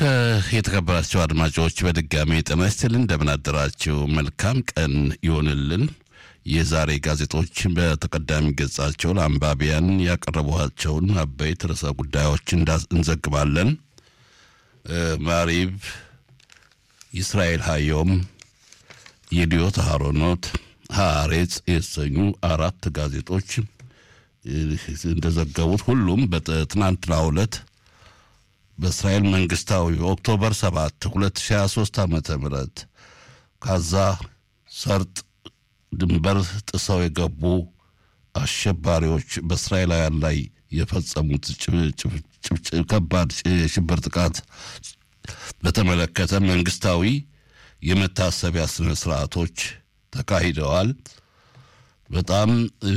የተከበራቸው አድማጮች በድጋሚ ጤና ይስጥልን፣ እንደምን አደራችሁ። መልካም ቀን ይሆንልን። የዛሬ ጋዜጦች በተቀዳሚ ገጻቸው ለአንባቢያን ያቀረቧቸውን አበይት ርዕሰ ጉዳዮች እንዘግባለን። ማሪብ፣ እስራኤል ሀዮም፣ የዲዮት ሀሮኖት፣ ሀሬጽ የተሰኙ አራት ጋዜጦች እንደዘገቡት ሁሉም በትናንትናው ዕለት በእስራኤል መንግስታዊ ኦክቶበር 7 2023 ዓ ም ካዛ ሰርጥ ድንበር ጥሰው የገቡ አሸባሪዎች በእስራኤላውያን ላይ የፈጸሙት ከባድ የሽብር ጥቃት በተመለከተ መንግስታዊ የመታሰቢያ ስነ ስርዓቶች ተካሂደዋል። በጣም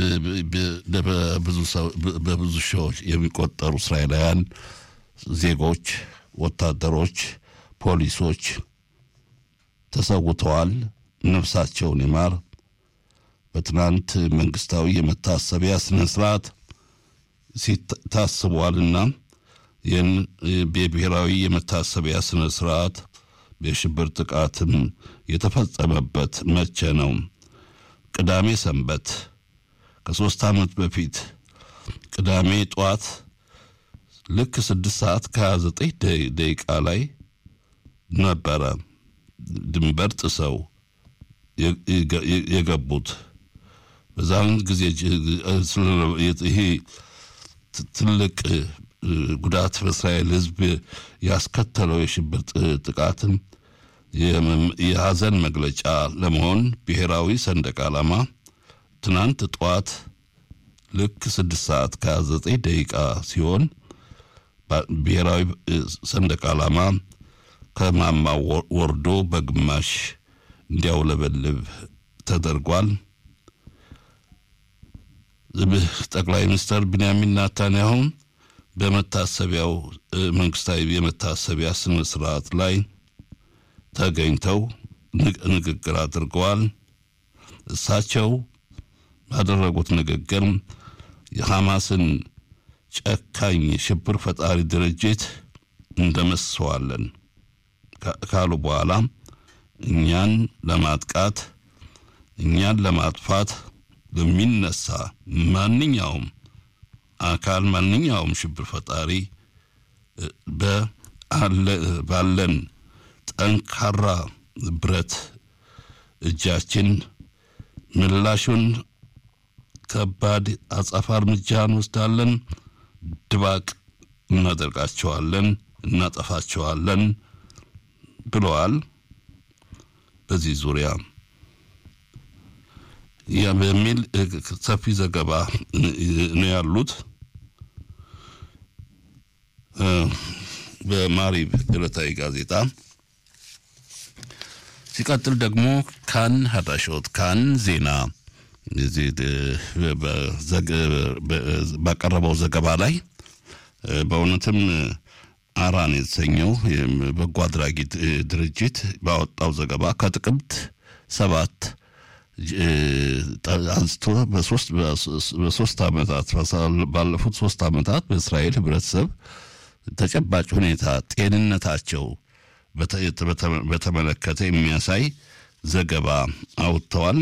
በብዙ ሺዎች የሚቆጠሩ እስራኤላውያን ዜጎች፣ ወታደሮች፣ ፖሊሶች ተሰውተዋል። ነፍሳቸውን ይማር። በትናንት መንግስታዊ የመታሰቢያ ስነ ስርዓት ታስቧልና ይህን የብሔራዊ የመታሰቢያ ስነ ስርዓት የሽብር ጥቃትም የተፈጸመበት መቼ ነው? ቅዳሜ ሰንበት ከሶስት ዓመት በፊት ቅዳሜ ጠዋት ልክ ስድስት ሰዓት ከሀያ ዘጠኝ ደቂቃ ላይ ነበረ ድንበር ጥሰው የገቡት። በዛን ጊዜ ይሄ ትልቅ ጉዳት በእስራኤል ሕዝብ ያስከተለው የሽብር ጥቃትም የሀዘን መግለጫ ለመሆን ብሔራዊ ሰንደቅ ዓላማ ትናንት ጠዋት ልክ ስድስት ሰዓት ከሀያ ዘጠኝ ደቂቃ ሲሆን ብሔራዊ ሰንደቅ ዓላማ ከማማ ወርዶ በግማሽ እንዲያውለበልብ ተደርጓል። ጠቅላይ ሚኒስትር ቢንያሚን ናታንያሁ በመታሰቢያው መንግስታዊ የመታሰቢያ ስነ ስርዓት ላይ ተገኝተው ንግግር አድርገዋል። እሳቸው ባደረጉት ንግግር የሐማስን ጨካኝ ሽብር ፈጣሪ ድርጅት እንደመስሰዋለን ካሉ በኋላ እኛን ለማጥቃት እኛን ለማጥፋት ለሚነሳ ማንኛውም አካል ማንኛውም ሽብር ፈጣሪ ባለን ጠንካራ ብረት እጃችን ምላሹን ከባድ አጸፋ እርምጃ እንወስዳለን፣ ድባቅ እናደርጋቸዋለን፣ እናጠፋቸዋለን ብለዋል። በዚህ ዙሪያ በሚል ሰፊ ዘገባ ነው ያሉት። በማሪብ ዕለታዊ ጋዜጣ ሲቀጥል ደግሞ ካን ሀዳሾት ካን ዜና ባቀረበው ዘገባ ላይ በእውነትም አራን የተሰኘው በጎ አድራጊ ድርጅት ባወጣው ዘገባ ከጥቅምት ሰባት አንስቶ በሶስት ዓመታት ባለፉት ሶስት ዓመታት በእስራኤል ህብረተሰብ ተጨባጭ ሁኔታ ጤንነታቸው በተመለከተ የሚያሳይ ዘገባ አውጥተዋል።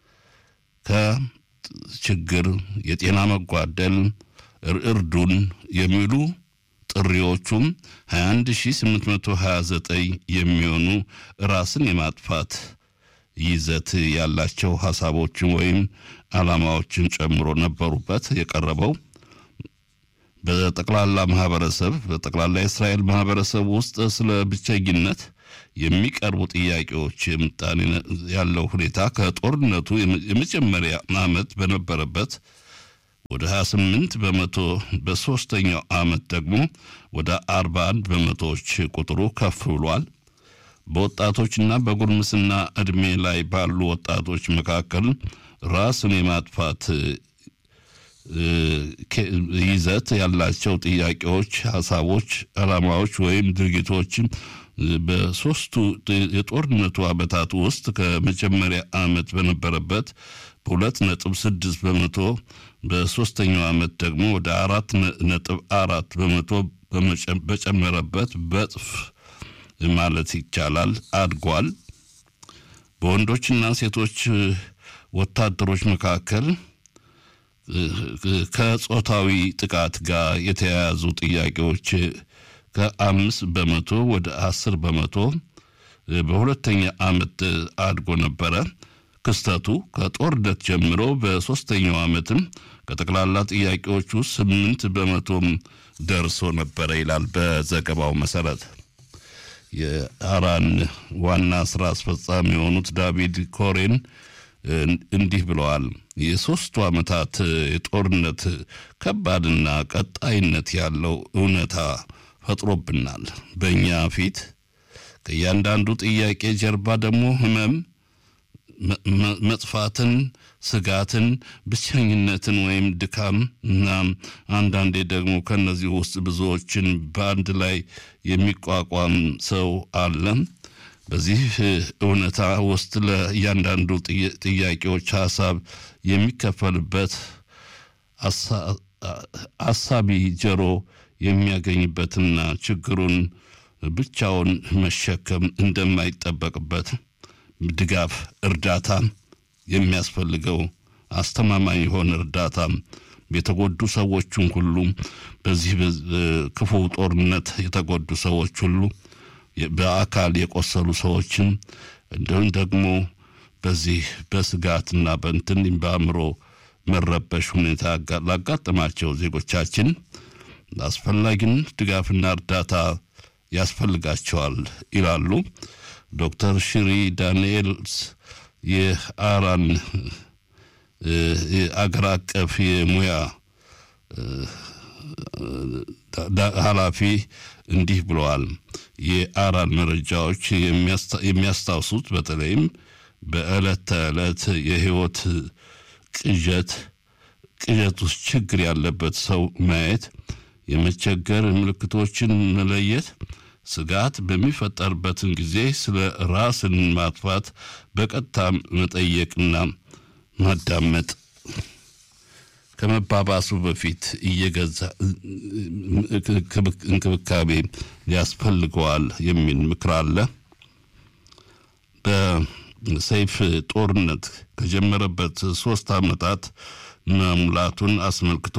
ከችግር የጤና መጓደል እርዱን የሚሉ ጥሪዎቹም 21829 የሚሆኑ ራስን የማጥፋት ይዘት ያላቸው ሀሳቦችን ወይም ዓላማዎችን ጨምሮ ነበሩበት የቀረበው። በጠቅላላ ማህበረሰብ በጠቅላላ የእስራኤል ማህበረሰብ ውስጥ ስለ ብቸኝነት የሚቀርቡ ጥያቄዎች ምጣኔ ያለው ሁኔታ ከጦርነቱ የመጀመሪያ ዓመት በነበረበት ወደ 28 በመቶ በሶስተኛው ዓመት ደግሞ ወደ 41 በመቶዎች ቁጥሩ ከፍ ብሏል። በወጣቶችና በጉርምስና ዕድሜ ላይ ባሉ ወጣቶች መካከል ራስን የማጥፋት ይዘት ያላቸው ጥያቄዎች፣ ሀሳቦች፣ ዓላማዎች ወይም ድርጊቶች በሶስቱ የጦርነቱ ዓመታት ውስጥ ከመጀመሪያ ዓመት በነበረበት በሁለት ነጥብ ስድስት በመቶ በሶስተኛው ዓመት ደግሞ ወደ አራት ነጥብ አራት በመቶ በጨመረበት በጥፍ ማለት ይቻላል አድጓል። በወንዶችና ሴቶች ወታደሮች መካከል ከጾታዊ ጥቃት ጋር የተያያዙ ጥያቄዎች ከአምስት በመቶ ወደ አስር በመቶ በሁለተኛ ዓመት አድጎ ነበረ። ክስተቱ ከጦርነት ጀምሮ በሦስተኛው ዓመትም ከጠቅላላ ጥያቄዎች ውስጥ ስምንት በመቶም ደርሶ ነበረ ይላል በዘገባው መሰረት። የአራን ዋና ስራ አስፈጻሚ የሆኑት ዳቪድ ኮሬን እንዲህ ብለዋል። የሦስቱ ዓመታት የጦርነት ከባድና ቀጣይነት ያለው እውነታ ፈጥሮብናል። በእኛ ፊት ከእያንዳንዱ ጥያቄ ጀርባ ደግሞ ህመም፣ መጥፋትን፣ ስጋትን፣ ብቸኝነትን ወይም ድካም እና አንዳንዴ ደግሞ ከነዚህ ውስጥ ብዙዎችን በአንድ ላይ የሚቋቋም ሰው አለ። በዚህ እውነታ ውስጥ ለእያንዳንዱ ጥያቄዎች ሀሳብ የሚከፈልበት አሳቢ ጆሮ የሚያገኝበትና ችግሩን ብቻውን መሸከም እንደማይጠበቅበት ድጋፍ፣ እርዳታ የሚያስፈልገው አስተማማኝ የሆነ እርዳታ የተጎዱ ሰዎችን ሁሉ በዚህ ክፉ ጦርነት የተጎዱ ሰዎች ሁሉ በአካል የቆሰሉ ሰዎችን እንዲሁም ደግሞ በዚህ በስጋትና በእንትን በአእምሮ መረበሽ ሁኔታ ላጋጠማቸው ዜጎቻችን አስፈላጊን ድጋፍና እርዳታ ያስፈልጋቸዋል ይላሉ ዶክተር ሽሪ ዳንኤልስ የአራን አገር አቀፍ የሙያ ኃላፊ እንዲህ ብለዋል። የአራን መረጃዎች የሚያስታውሱት በተለይም በዕለት ተዕለት የህይወት ቅዠት ቅዠት ውስጥ ችግር ያለበት ሰው ማየት፣ የመቸገር ምልክቶችን መለየት፣ ስጋት በሚፈጠርበትን ጊዜ ስለ ራስን ማጥፋት በቀጥታ መጠየቅና ማዳመጥ ከመባባሱ በፊት እየገዛ እንክብካቤ ያስፈልገዋል የሚል ምክር አለ። በሰይፍ ጦርነት ከጀመረበት ሶስት ዓመታት መሙላቱን አስመልክቶ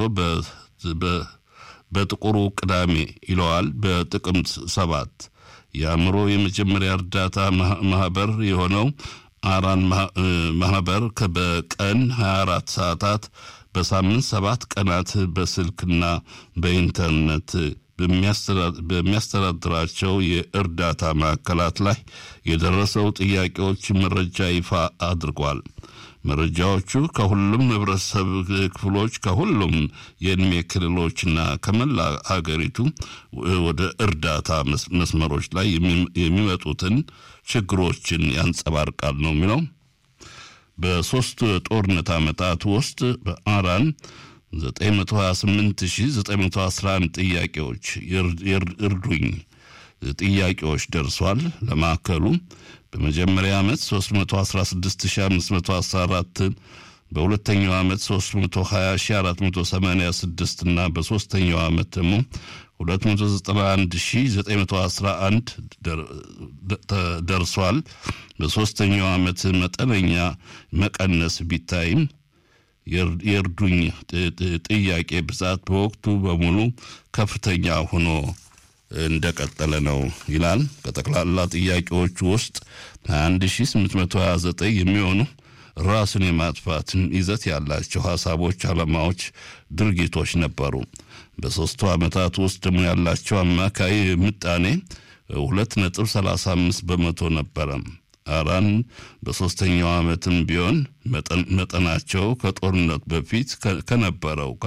በጥቁሩ ቅዳሜ ይለዋል በጥቅምት ሰባት የአእምሮ የመጀመሪያ እርዳታ ማህበር የሆነው አራን ማህበር በቀን 24 ሰዓታት በሳምንት ሰባት ቀናት በስልክና በኢንተርኔት በሚያስተዳድራቸው የእርዳታ ማዕከላት ላይ የደረሰው ጥያቄዎች መረጃ ይፋ አድርጓል። መረጃዎቹ ከሁሉም ህብረተሰብ ክፍሎች ከሁሉም የእድሜ ክልሎችና ከመላ ሀገሪቱ ወደ እርዳታ መስመሮች ላይ የሚመጡትን ችግሮችን ያንጸባርቃል ነው የሚለው። በሶስት ጦርነት ዓመታት ውስጥ በአራን 928911 ጥያቄዎች እርዱኝ ጥያቄዎች ደርሷል። ለማዕከሉ በመጀመሪያ ዓመት 316514 በሁለተኛው ዓመት 320486 እና በሦስተኛው ዓመት ደግሞ 291911 ደርሷል። በሦስተኛው ዓመት መጠነኛ መቀነስ ቢታይም የእርዱኝ ጥያቄ ብዛት በወቅቱ በሙሉ ከፍተኛ ሆኖ እንደቀጠለ ነው ይላል። ከጠቅላላ ጥያቄዎቹ ውስጥ 21829 የሚሆኑ ራስን የማጥፋትን ይዘት ያላቸው ሀሳቦች፣ ዓላማዎች፣ ድርጊቶች ነበሩ። በሦስቱ ዓመታት ውስጥ ደግሞ ያላቸው አማካይ ምጣኔ 2.35 በመቶ ነበረ። አራን በሦስተኛው ዓመትም ቢሆን መጠናቸው ከጦርነት በፊት ከነበረው